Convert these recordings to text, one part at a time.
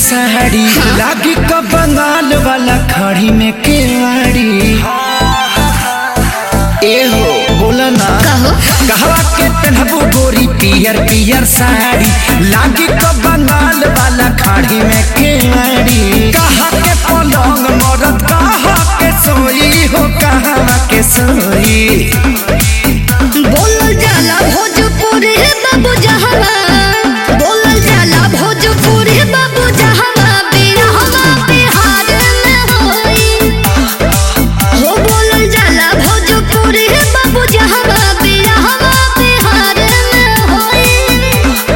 साड़ी लागी का बंगाल वाला खड़ी में केवाड़ी ए हो बोला ना कहो कहवा के पहनबू गोरी पियर पियर साड़ी लागी का बंगाल वाला खाड़ी में केवाड़ी कहा के पलंग मरद कहा के सोई हो कहा के सोई बोलल जाला भोजपुरी बाबू जहवा बोलल जाला भोजपुरी बाबू जहवा बिरहवा बिहार में होई हो बोलल जाला भोजपुरी बाबू जहवा बिरहवा बिहार में होई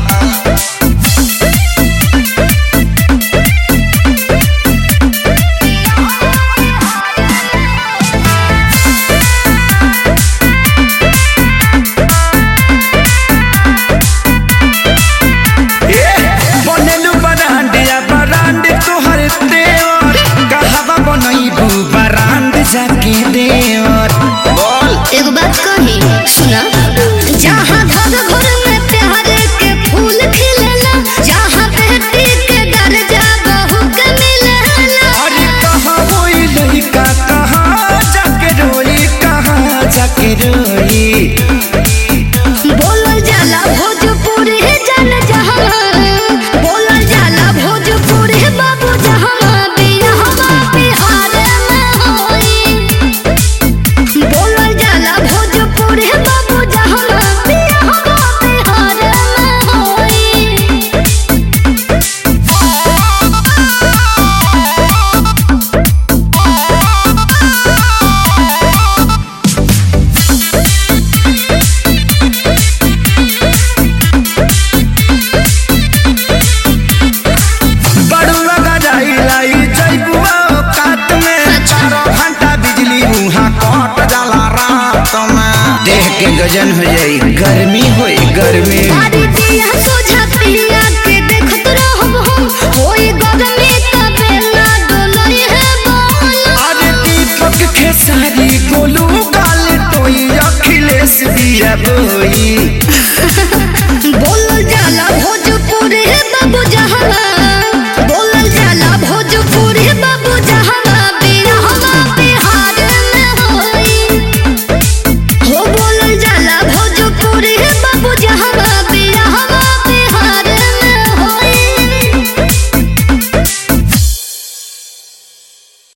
ए बनेलु बरांडिया बरांड तोहर देवर कहवा बनैबू बरांड जाके देवर बोल एगो बात कही सुना जहाँ घर घर में प्यार के फूल खिलेला जहाँ बेटी के दर्जा बहू के मिलेला अरे कहाँ होई लड़का कहाँ जाके रोई कहाँ जाके रोई बोलल जाला भोजपुरी जन जहाँ बोलल जाला भोजपुरी बाबू जहाँ बिरहवा बिहार में होई बोलल जाला भोजपुरी बाबू जहाँ बिरहवा बिहार में होई बड़ुआ गजाई लाई जैबुआ कात में चारों घंटा बिजली उहाँ कट जाला रात में देह के गजन हो जाई गर्मी होई गर्मी बारी दिया सोझा पिया के देखत रहब हम होई गगने का बेला डोलई है बोल अरे दीपक खेसारी गोलू गाल टोई अखिलेश दिया बोई